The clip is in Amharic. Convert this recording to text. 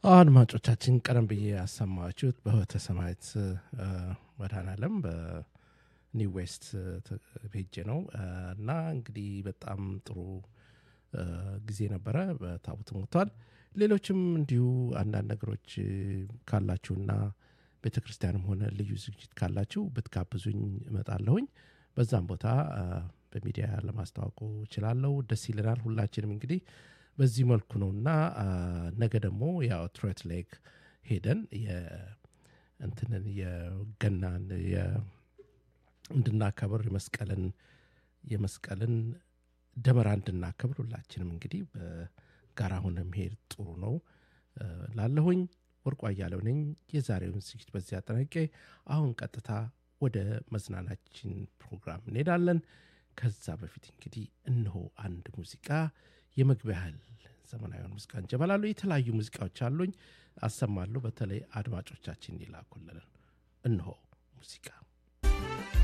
አድማጮቻችን ቀደም ብዬ ያሰማችሁት በህይወተ ሰማያት መድኃኔዓለም በኒው ዌስት ሄጄ ነው እና እንግዲህ በጣም ጥሩ ጊዜ ነበረ። በታቦት ሞቷል። ሌሎችም እንዲሁ አንዳንድ ነገሮች ካላችሁና ቤተ ክርስቲያንም ሆነ ልዩ ዝግጅት ካላችሁ ብትጋብዙኝ እመጣለሁኝ። በዛም ቦታ በሚዲያ ለማስታወቁ እችላለሁ። ደስ ይለናል። ሁላችንም እንግዲህ በዚህ መልኩ ነው እና ነገ ደግሞ ያው ትሮት ሌክ ሄደን እንትንን የገናን እንድናከብር የመስቀልን የመስቀልን ደመራ እንድናከብር ሁላችንም እንግዲህ በጋራ ሆነ መሄድ ጥሩ ነው ላለሁኝ። ወርቁ አያሌው ነኝ። የዛሬውን ዝግጅት በዚህ አጠናቄ አሁን ቀጥታ ወደ መዝናናችን ፕሮግራም እንሄዳለን። ከዛ በፊት እንግዲህ እነሆ አንድ ሙዚቃ የመግቢያ ያህል ዘመናዊውን ሙዚቃ እንጀመላሉ። የተለያዩ ሙዚቃዎች አሉኝ፣ አሰማለሁ። በተለይ አድማጮቻችን ይላኩልን። እነሆ ሙዚቃ